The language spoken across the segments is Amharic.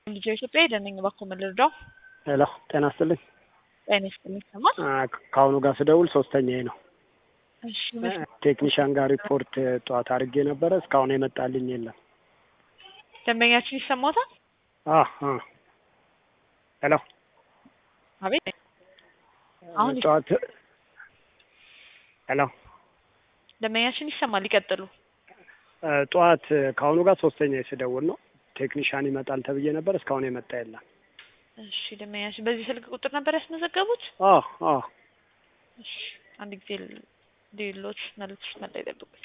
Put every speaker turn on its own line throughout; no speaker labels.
ልጆ ኢትዮጵያ ደነኝ እባክዎ ምን ልርዳው?
ሄሎ ጤና ይስጥልኝ።
ጤና ይስጥልኝ ይሰማል?
ከአሁኑ ጋር ስደውል ሶስተኛዬ ነው።
እሺ ምን
ቴክኒሻን ጋር ሪፖርት ጠዋት አድርጌ ነበረ እስካሁን የመጣልኝ የለም።
ደንበኛችን ይሰማዎታል?
አ አ ሄሎ
አቤት አሁን ይስ-
ጠዋት ሄሎ
ደንበኛችን ይሰማል። ይቀጥሉ።
ጠዋት ከአሁኑ ጋር ሶስተኛ ስደውል ነው። ቴክኒሻን ይመጣል ተብዬ ነበር እስካሁን የመጣ የለም።
እሺ ደንበኛችን በዚህ ስልክ ቁጥር ነበር ያስመዘገቡት?
አ አ
እሺ አንድ ጊዜ ሌሎች መልዕክት መጣ ይጠብቁኝ።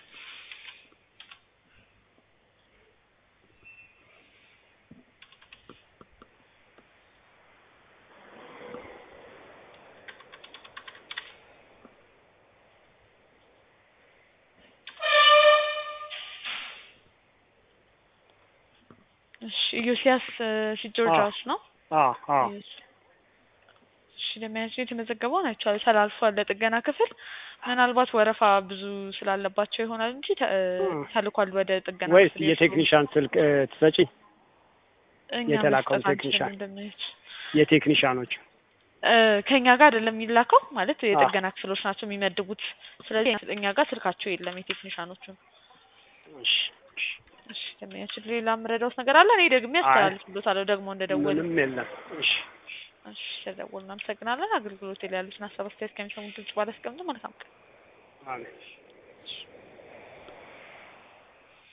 እሺ ኢዮስያስ ፊትጆርጃስ ነው።
አ አ
እሺ ደንበኛችን የተመዘገበውን አይቼዋለሁ። ተላልፏል ለጥገና ክፍል። ምናልባት ወረፋ ብዙ ስላለባቸው ይሆናል እንጂ ተ-
እ።
ተልኳል ወደ ጥገና
ወይስ
ክፍል።
የቴክኒሻን ስልክ እ፣ ትሰጪ?
እኛ
የተላከው
መስጠት
ቴክኒሻን?
አንችልም ደንበኞች
የቴክኒሻኖች
እ፣ ከእኛ ጋር አይደለም የሚላከው ማለት የጥገና ክፍሎች ናቸው የሚመድቡት። ስለዚህ እኛ ጋር ስልካቸው የለም የቴክኒሻኖቹ።
እሺ፣ እሺ።
እሺ ደንበኛችን ሌላ የምረዳውት ነገር አለ? እኔ ደግሜ
አይ።
አስተላልፍሎታለሁ ደግሞ እንደደወለ።
ምንም የለም። እሺ
እሺ ስለደወሉ እናመሰግናለን። አገልግሎት ላይ ያሉትን ሀሳብ አስተያየት ከሚሰሙት ድምጽ ባላስቀምጡ መልካም ቀን።
አሜን።
እሺ።